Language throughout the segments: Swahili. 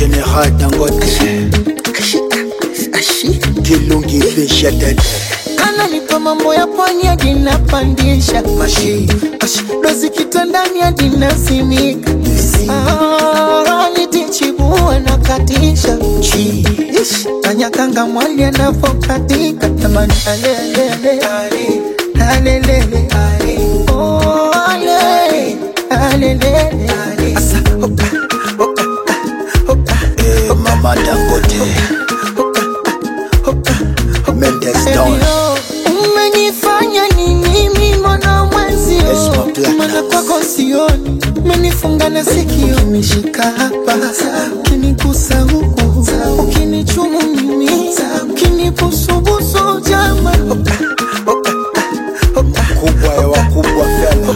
General Dangote Kilungi Fisha Dede Ananipa mambo ya pwani hadi napandisha Mashi dozi kitandani hadi nasimika Ah, nitichibua na katisha Chi Ish, Kanyakanga mwali anapokatika tamani alelele alelele Oh, ale, alelele Asa, hoka, hoka, hoka, eh, Mama Dangote Mendes Don Elio, umenifanya nini mimi mwana mwenzio Yes, my black mana love. kwako sioni umenifunga na sikio umeshika hapa ukinigusa huku ukinichumu mimi ukinibusubusu jama Kubwa ya wakubwa fela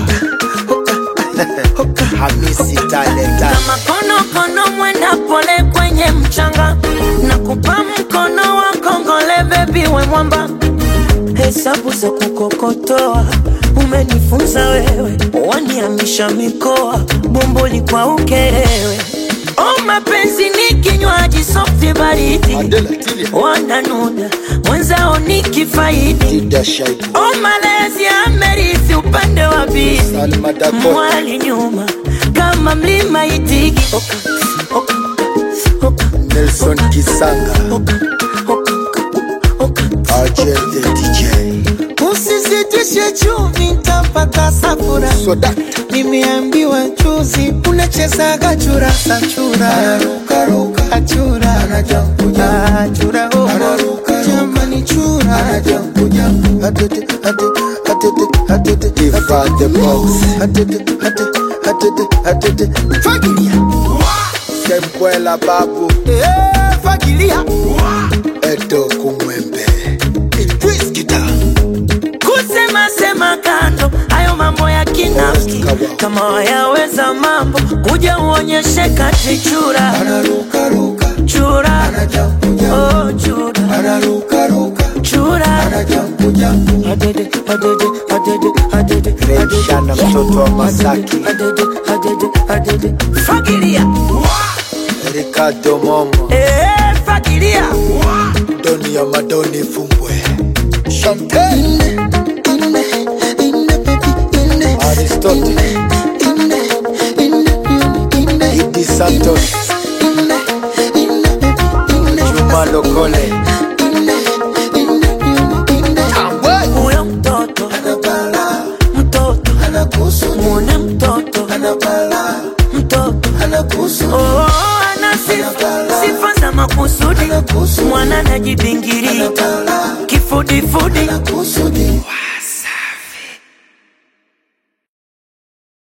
Hamisi Talenta kama konokono mwenda pole kwenye mchanga na kupa mkono wa kongole bebi we mwamba hesabu za kukokotoa umenifunza wewe waniamisha mikoa bomboli kwa ukerewe o mapenzi ni kinywaji softi baridi Adela Tilia wananuna mwenzao ni kifaidi Dida Shaibu o malezi amerithi upande wa bizi Salma Dakota mwali nyuma kama mlima itigi oka, oka, oka, Nelson Kisanga oka, oka, oka. Argel the DJ usizitishe chumvi ntapata safura Soda nimeambiwa juzi unachezaga churasa chura achura achura jamani chura Diva the Boss fagilia Sembwela Babu Eh, fagilia Edo Kumwembe Idris Kita kusema sema kando hayo mambo ya kinafiki kama wayaweza mambo kuja uonyeshe kati chura chura oh, chura chura adede adede adede adede Rejana mtoto wa Masaki adede adede adede fagilia Ricardo Momo eh fagilia Doni ya Madoni Fumbwe Chantel Aristotle Idi Santos Juma Lokole Tambwe huyo mtoto mtoto muone mtoto mtoto oh, ana sifa sifa za makusudi mwana najibingiria kifudifudi